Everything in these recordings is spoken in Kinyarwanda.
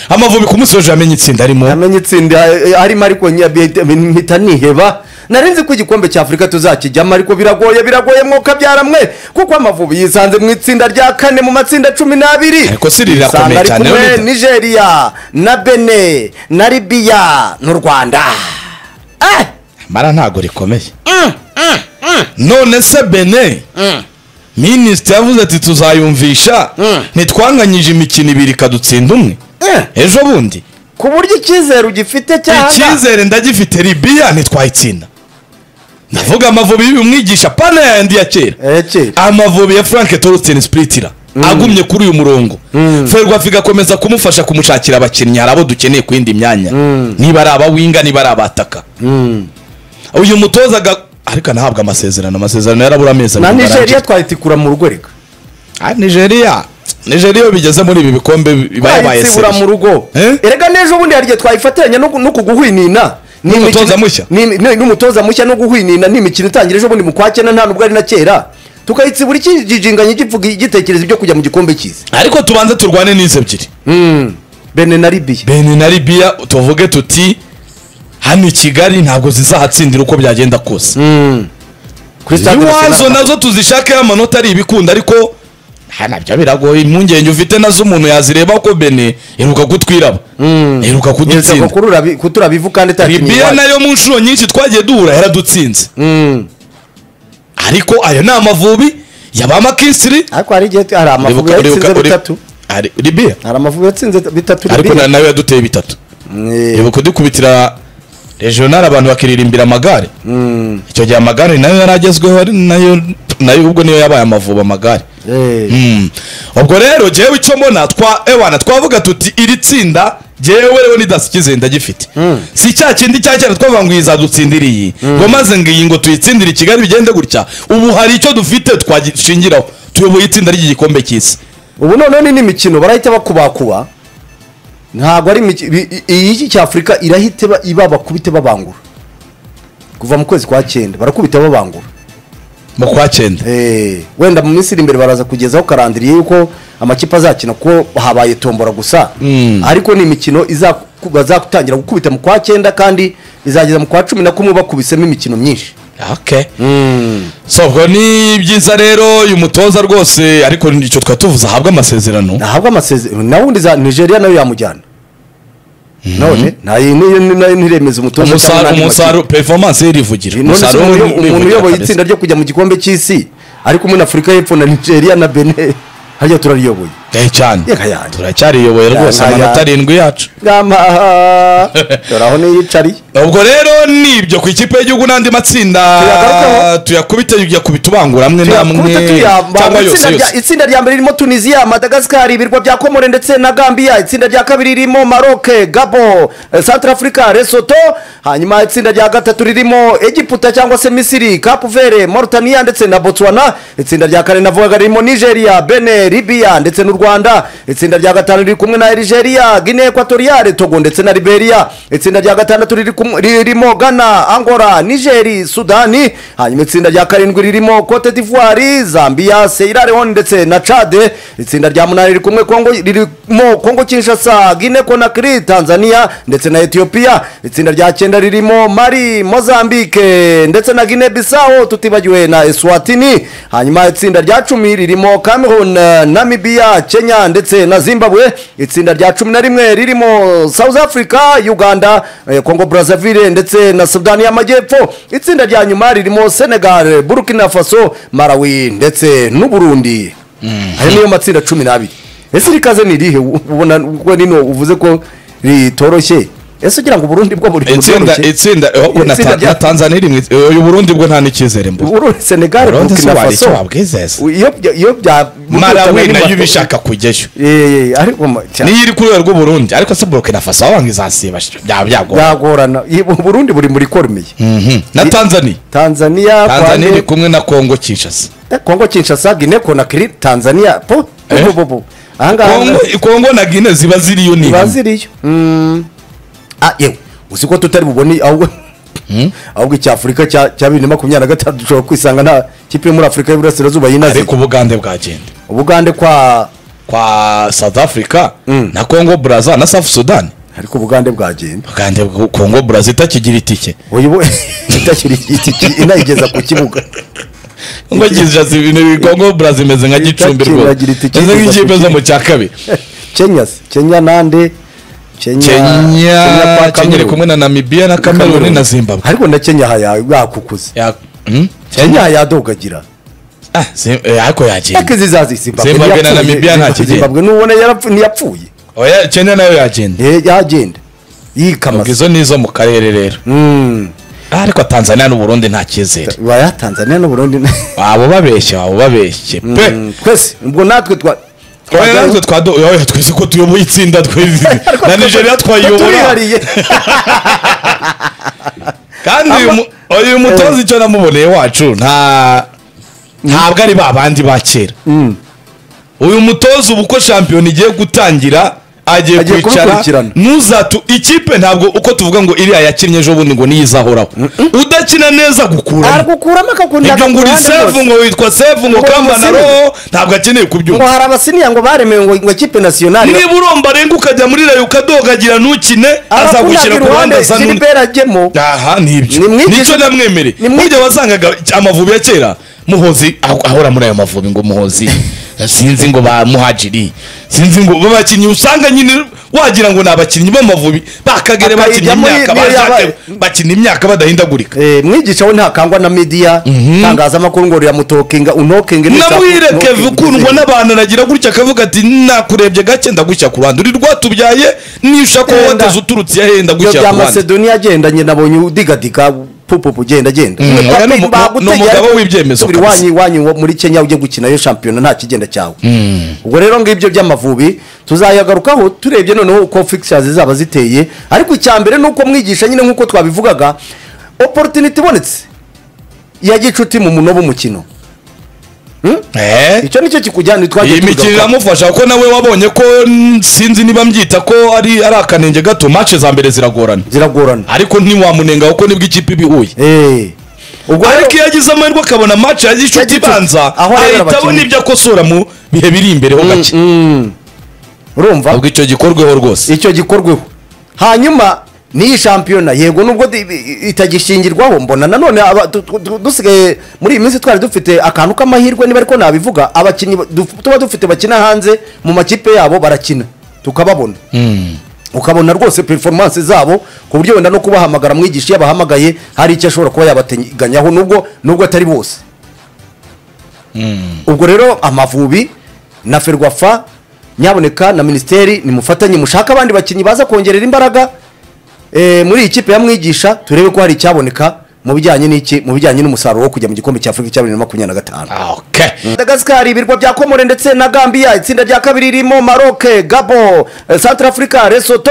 amavubi ku munsi w'ejo yamenye itsinda arimo yamenye itsinda eh, arimo ariko nyabe- mpita niheba narinzi ko igikombe cya afurika tuzakijyamo ariko biragoye biragoye mwuka byaramwe kuko amavubi yisanze mu itsinda rya kane mu matsinda cumi n'abiri Ariko si riri rirakomeye Yisanga ari cyane, kumwe rero ni- nigeria na bene na libiya n'u rwanda Eh! mara ntabwo rikomeye none se bene minisitiri yavuze ati tuzayumvisha ntitwanganyije imikino ibiri ikadutsinda umwe Eh! ejo bundi ku buryo icyizere ugifite cyangwa icyizere ndagifite ribiya ntitwayitsinda ndavuga amavubi y'umwigisha pana yandi ya kera eke amavubi ya frank torutini sipiritira agumye kuri uyu murongo ferwafa igakomeza kumufasha kumushakira abakinnyi hari abo dukeneye ku yindi myanya niba ari abawinga niba ari abataka uyu mutoza aga- ariko anahabwa amasezerano amasezerano yarabura amezi na abiri ngo nigeria arangize. twayitikura mu rugo reka Ah, nigeria nigeria iyo bigeze muri ibi bikombe biba yabaye twayitsibura mu sebi rugo Eh? erega n'ejo bundi hari igihe twayifatanya no ku- no kuguhwinina Ni N'umutoza imikino- mushya? ni- ni- n'umutoza mushya no guhwinina ni imikino itangira ejo bundi mu kwa cyenda nta nubwo ari na kera tukayitsibura ikijinganye gipfuga gitekereza ibyo kujya mu gikombe cy'isi ariko tubanze turwane n'izi ebyiri bene na libiya beni na libiya tuvuge tuti hano i kigali ntabwo zizahatsindira uko byagenda kose kuri stade iwazo national nazo tuzishakeho amanota ari ibikunda ariko ha, nabyo biragoye impungenge ufite nazo umuntu yazireba ko bene iheruka kutwiraba iheruka Nyirizako kudutsinda kurura bi- kutura bivu kandi itakinnye libiya iwacu nayo mu nshuro nyinshi twagiye duhura yaradutsinze ariko ayo ni amavubi yaba amakisiri ariko hari igihe hari amavubi Uribuka- uribuka- yatsinze uri- bitatu Ari- libiya hari amavubi yatsinze bitatu ariko na- libiya nayo yaduteye bitatu Eh, ibuka kudukubitira regional abantu bakiririmbira amagare icyo gihe amagare nayo yari agezweho ari nayo nayo ubwo niyo yabaye amavubi amagare eh. Mm. ubwo rero jyewe icyo mbona twa ewana twavuga tuti iri tsinda jyewe rero nidasikize ndagifite si cya kindi cya kera twavuga ngo iyi izadutsindira iyi ngo maze ngo iyi ngo tuyitsindire i kigali bigende gutya ubu hari icyo dufite twashingiraho tuyoboye itsinda ry'igikombe cy'isi ubu noneho ni imikino barahita bakubakuba ntabwo ari imiki- bi- i- iyi cy'afurika irahita iba- iba bakubite babangura kuva mu kwezi kwa cyenda barakubita babangura mu kwa cyenda Eh, wenda mu minsi iri imbere baraza kugezaho karandiriye yuko amakipe azakina kuko habaye tombora gusa ariko ni imikino iza- bazatangira gukubita mu kwa cyenda kandi izageza mu kwa cumi na kumwe bakubisemo imikino myinshi okay so ubwo ni byiza rero uyu mutoza rwose ariko icyo twari tuvuze ahabwe amasezerano nahabwa amasezerano na wundi za nigeria nayo yamujyana none nayo niyo ntiremeza umutoza cyangwa n'andi makipe. umusaruro performance y'irivugira none se Umusaruro umuntu- umuntu w'irivugira uyoboye kabisa. itsinda ryo kujya mu gikombe cy'isi ariko muri afurika y'epfo na nigeria na bene hajya turariyoboye Eh, cyane Yega yanjye. turacyariyoboye rwose Yanga amanota yanjye. arindwi yacu ngamba dore aho niyicariye ubwo rero nibyo ku ikipe y'igihugu n'andi matsinda Tuyagarukaho. tuyakubite tuyakubita ubangura amwe n'amwe Tuyakubita tuyamba. cyangwa yose Itsinda rya- yose itsinda rya mbere ririmo tunisiya madagasikari ibirwa bya komore ndetse na gambiya itsinda rya kabiri ririmo maroke gabo santara afurika resoto hanyuma itsinda rya gatatu ririmo egiputa cyangwa se misiri kapuvere morutaniya ndetse na botswana itsinda rya kane navugaga ririmo nigeria bene libiya ndetse n'u rwanda itsinda rya gatanu riri kumwe na nigeria guinea ekwatoriyale togo ndetse na liberia itsinda rya gatandatu riri kumwe- ririmo ghana angola nigeri sudani hanyuma itsinda rya karindwi ririmo cote d'ivoire zambia sierra leone ndetse na cade itsinda rya munani riri kumwe Congo- ririmo kongo kinshasa guinea conakry tanzania ndetse na ethiopia itsinda rya cyenda ririmo mari mozambique ndetse na guinea bissau tutibagiwe na eswatini hanyuma itsinda rya cumi ririmo cameroon eh, namibia kenya ndetse na zimbabwe itsinda rya cumi na rimwe ririmo south africa uganda eh, congo brazzaville ndetse na sudani y'amajyepfo itsinda rya nyuma ririmo senegal burkina faso malawi ndetse n'uburundi ayo niyo matsinda cumi n'abiri ese rikaze ni irihe ubona ubwo nino uvuze ko ritoroshye ese ugira ngo uburundi bwo buri itsinda itsinda eh, oh, na Itsinda Ta- rya- na tanzania iri mu itsi- eh, uyu burundi bwo nta n'icyizere mbura uburundi senegal Burundi burkina si wari icyo faso wabwizeza. iyo bya- iyo bya marawi nayo iba ishaka kujyayo Eh, eh, ariko ma- cya- niyo iri ku rwego rw'uburundi ariko se burkina faso wabanga izasiba sh- byaba byagora byagorana Ibu- uburundi buri muri korumeye Mhm. na tanzania tanzania tanzania iri Kwame- kumwe na kongo kinshasa Eh, kongo kinshasa guinea conakry tanzania po Eh? po po po ahangaha Kongo- kongo na gine ziba ziriyo ni ziba hamwe. ziriyo Mm. Ah, yewe uzi ko tutari bubone ahubwo ahubwo icyafurika cya cya bibiri na makumyabiri na gatanu dushobora kwisanga nta kipe yo muri afurika y'iburasirazuba yinaze ariko ubugande bwagenda ubugande kwa kwa south africa na congo braza na south sudan ariko ubugande bwagenda kandi congo braza itakigira itike uyu we itakiri itiki inayigeza ku kibuga ngo gijaza ibintu bi- congo braza imeze nka gicumbi rwose Itakigira itike, imeze igeza nk'ikipe ku zo mu kibuga. cya kabiri kenya se kenya nande kenya kenya kenya kwa iri Cameroon. kumwe na namibiya na kameruni na zimbabwe ariko na kenya haya yakukuze Ya- hmm? kenya yadogagira Ah, Zim- eh, ariko yagenda yake zizazi zimbabwe Zimbabwe na ntiyapfuye. Namibia nta kigenda. zimbabwe n'ubona yarapfu- ntiyapfuye Oya, kenya nayo yagenda Eh, yagenda ubwo yikamaza izo ni izo mu karere rero Mm. Ah, ariko tanzania n'uburundi nta cyizere baya tanzania n'uburundi waba ubabeshye waba ubabeshye pe twese ubwo natwe twa Oya, natwe twado- oya, twese ko tuyoboye itsinda twese na nigeria twayiyobora turihariye kandi uyu mu- uyu mutoza icyo namuboneye wacu nta ntabwo ari ba bandi ba kera uyu mutoza ubu uko shampiyona igiye gutangira agiye Agiye kwicara kubikurikirana. ntuzatu ikipe ntabwo uko tuvuga ngo iriya yakinnye ejo bundi ngo niyo izahoraho udakina neza gukuramo aragukuramo akakunda ibyo ngo uri sefu ngo witwa sefu ngo Ngo kamba na umusire. roho ntabwo akeneye ngo kubyumva hari abasiniya ngo baremewe ngo ngo ikipe nasiyonari niba uromba arenga ukajya muri rayo ukadogagira ntukine azagushyira ku ruhande asa n'undi zilibera ajyemo aha nibyo Nimwigishe- nicyo namwemereye Nimwi- burya wasangaga amavubi ya kera muhozi aho- ahora muri ayo mavubi ngo muhozi sinzi ngo ba muhajiri sinzi ngo babakinnyi usanga nyine wagira ngo ni abakinnyi b'amavubi bakagere bakinnye Akayijyamo imyaka niyo yabaye. bashaka bakina imyaka badahindagurika Eh, mwigisha we ntakangwa na midiya itangazamakuru ngo riramutokinga unokinge namwireke ukundwa n'abantu aragira gutya akavuga ati nakurebye gake ndagushya ku ruhande uri rwatubyaye niyo ushaka ko Enda. wateze uturutse iya henda ibyo gushyira bya ku ruhande masedoniya agendanye nabonye udigadika pupupu ugenda agenda Mm, Ubutaka oya, ni umu- baguteye, ni umugabo ariko w'ibyemezo subira kabisa. iwanyu iwanyu wo muri kenya ujye gukina yo shampiyona nta kigenda cyawe ubwo rero ngibyo by'amavubi tuzayagarukaho turebye noneho uko fixtures zaba ziteye ariko icya mbere ni uko mwigisha nyine nk'uko twabivugaga opportunity ibonetse ya gicuti mu munobo umukino Eh? icyo nicyo kikujyana iyi mikino iramufasha kuko nawe wabonye ko mm, sinzi niba mbyita ko ari ari akanenge gato match za mbere ziragorana ziragorana ariko ntiwamunenga kuko nibwo ikipe iba ihuye Eh. ubwo rero- ariko iyo agize amahirwe akabona match ya gicuti gicuti. ibanza Aho arebera ahita abona abakinnyi. ibyo akosora mu bihe biri imbere ho gake urumva ahubwo icyo gikorweho rwose icyo gikorweho hanyuma n'iyi shampiyona yego nubwo di- i- itagishingirwaho mbona nanone aba- du- du- du- dusigaye muri iyi minsi twari dufite akantu k'amahirwe niba ariko nabivuga abakinnyi ba- duf- tuba dufite bakina hanze mu makipe yabo barakina tukababona ukabona rwose performance zabo ku buryo wenda no kubahamagara mwigisha iyo abahamagaye hari icyo ashobora kuba yabateganyaho nubwo nubwo atari bose ubwo rero amavubi na ferwafa nyaboneka na minisiteri nimufatanye mushake abandi bakinnyi baza kongerera imbaraga eh, muri iyi kipe ya mwigisha turebe ko hari icyaboneka mu bijyanye n'iki mu bijyanye n'umusaruro wo kujya mu gikombe cya afurika cya bibiri na makumyabiri na gatanu Ah, okay madagasikari ibirwa bya komore ndetse na gambiya itsinda rya kabiri ririmo maroke gabo eh, centre africa resoto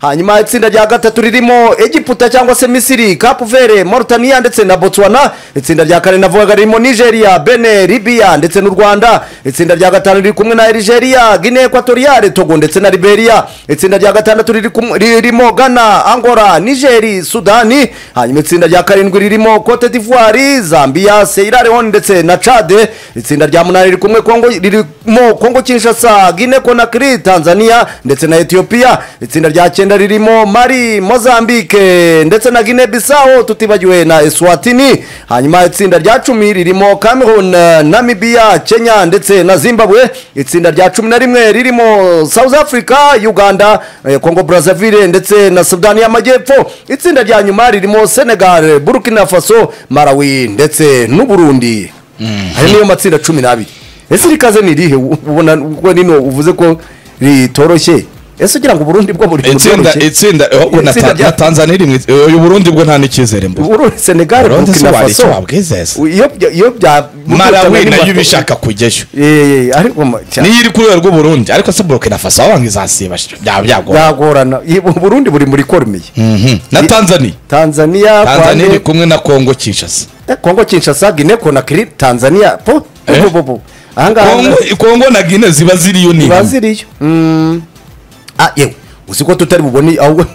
hanyuma itsinda rya gatatu ririmo egiputa cyangwa se misiri kapuvere moritaniya ndetse na botswana itsinda rya kane navugaga ririmo nigeria bene libiya ndetse n'u rwanda itsinda rya gatanu riri kumwe na nigeria guine ekwatoriyale togo ndetse na liberia itsinda rya gatandatu riri kumwe- ririmo ghana angola nigeri sudani hanyuma itsinda rya karindwi ririmo cote d'ivoire zambia sierra leone ndetse na cade itsinda rya munani riri kumwe Congo- ririmo kongo kinshasa guine conakry tanzania ndetse na ethiopia itsinda rya cyenda ririmo mari mozambique ndetse na guine bisao tutibagiwe na eswatini hanyuma itsinda rya cumi ririmo cameroon namibia kenya ndetse na zimbabwe itsinda rya cumi na rimwe ririmo south africa uganda eh, congo brazzaville ndetse na sudani y'amajyepfo itsinda rya nyuma ririmo senegal burkina faso malawi ndetse n'uburundi ayo niyo matsinda cumi n'abiri ese rikaze ni irihe U- ubona ubwo nino uvuze ko ritoroshye ese ugira ngo uburundi bwo buri itsinda itsinda oh, na Ta- Itsinda rya- na tanzania iri mu itsi- uyu burundi bwo nta n'icyizere mbuze uburundi senegal Burundi burkina si wari icyo faso wabwizeza. iyo bya- iyo bya malawi nayo iba ishaka kujyayo Eh, eh, ariko ma- cya- niyo iri kuri urwo burundi ariko se burkina faso wabanga izasiba byaba byagora byagorana Iyi- u burundi buri muri koromeye na tanzania tanzania tanzania iri Rwanda- kumwe na congo kinshasa Eh, kongo kinshasa guine conakry tanzania po Eh? po, po, po. ahangaha Congo- congo na guine ziba ziriyo ni ziba hamwe. ziriyo Mm. Ah, yewe uzi ko tutari bubone ahubwo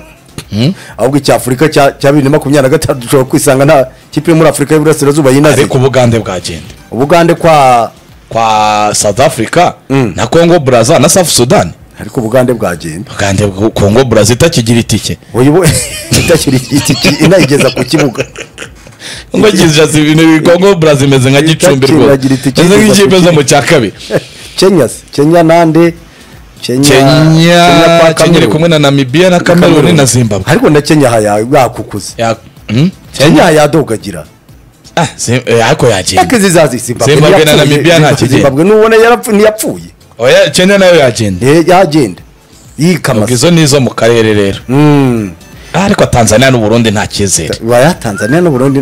ahubwo icyafurika cya cya bibiri na makumyabiri na gatanu dushobora kwisanga nta kipe yo muri afurika y'iburasirazuba yinaze ariko ubugande bwagenda ubugande kwa kwa south africa na congo brazza na south sudan ariko ubugande bwagenda kandi congo brazza itakigira itike uyu we itakiri itiki inayigeza ku kibuga ngo gijaza ibintu bi- congo brazza imeze nka gicumbi Itakigira rwose itike, imeze nk'ikipe zo mu cya kabiri kenya se kenya nande kenya kenya kenya pa iri Cameroon. kumwe na namibia na cameroon na zimbabwe ariko na kenya haya yakukuze Ya- hmm? kenya hayadogagira Ah, Zim- eh, ariko yagenda yake zizazi zimbabwe Zimbabwe na ntiyapfuye. Namibia nta kigenda. zimbabwe n'ubona yarapfu- ntiyapfuye oya kenya nayo yagenda Eh, yagenda ubwo yikamasa izo ni izo mu karere rero Mm. Ah, ariko tanzania n'uburundi nta cyizere waya tanzania n'uburundi